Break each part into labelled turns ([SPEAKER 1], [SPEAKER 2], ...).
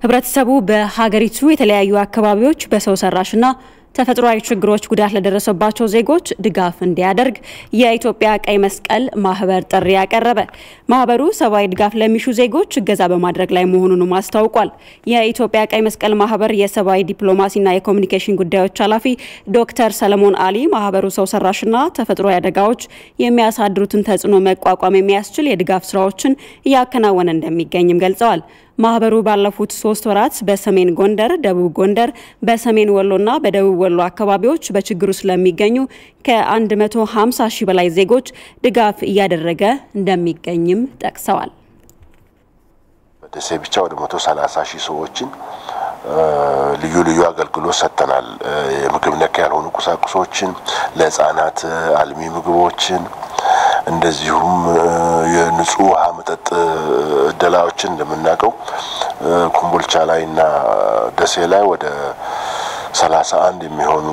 [SPEAKER 1] ህብረተሰቡ በሀገሪቱ የተለያዩ አካባቢዎች በሰው ሰራሽና ተፈጥሯዊ ችግሮች ጉዳት ለደረሰባቸው ዜጎች ድጋፍ እንዲያደርግ የኢትዮጵያ ቀይ መስቀል ማህበር ጥሪ ያቀረበ። ማህበሩ ሰብአዊ ድጋፍ ለሚሹ ዜጎች እገዛ በማድረግ ላይ መሆኑንም አስታውቋል። የኢትዮጵያ ቀይ መስቀል ማህበር የሰብአዊ ዲፕሎማሲና የኮሚኒኬሽን ጉዳዮች ኃላፊ ዶክተር ሰለሞን አሊ ማህበሩ ሰው ሰራሽና ተፈጥሯዊ አደጋዎች የሚያሳድሩትን ተጽዕኖ መቋቋም የሚያስችል የድጋፍ ስራዎችን እያከናወነ እንደሚገኝም ገልጸዋል። ማህበሩ ባለፉት ሶስት ወራት በሰሜን ጎንደር፣ ደቡብ ጎንደር፣ በሰሜን ወሎና በደቡብ ወሎ አካባቢዎች በችግሩ ስለሚገኙ ከ150 ሺህ በላይ ዜጎች ድጋፍ እያደረገ እንደሚገኝም ጠቅሰዋል።
[SPEAKER 2] በደሴ ብቻ ወደ 130 ሺህ ሰዎችን ልዩ ልዩ አገልግሎት ሰጥተናል። የምግብ ነክ ያልሆኑ ቁሳቁሶችን ለህጻናት አልሚ ምግቦችን እንደዚሁም የንጹህ ውሃ መጠጥ እደላዎችን እንደምናውቀው ኮምቦልቻ ላይ እና ደሴ ላይ ወደ ሰላሳ አንድ የሚሆኑ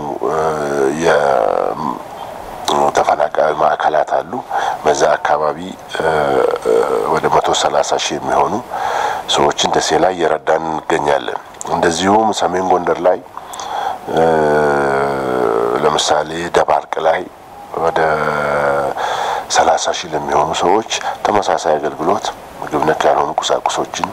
[SPEAKER 2] የተፈናቃይ ማዕከላት አሉ። በዛ አካባቢ ወደ መቶ ሰላሳ ሺህ የሚሆኑ ሰዎችን ደሴ ላይ እየረዳን እንገኛለን። እንደዚሁም ሰሜን ጎንደር ላይ ለምሳሌ ደባርቅ ላይ ወደ ሰላሳ ሺህ ለሚሆኑ ሰዎች ተመሳሳይ አገልግሎት ምግብ ነክ ያልሆኑ ቁሳቁሶችን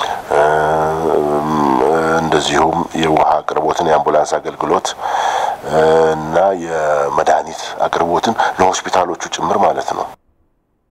[SPEAKER 2] እንደዚሁም የውሃ አቅርቦትን የአምቡላንስ አገልግሎት እና የመድኃኒት አቅርቦትን ለሆስፒታሎቹ ጭምር ማለት ነው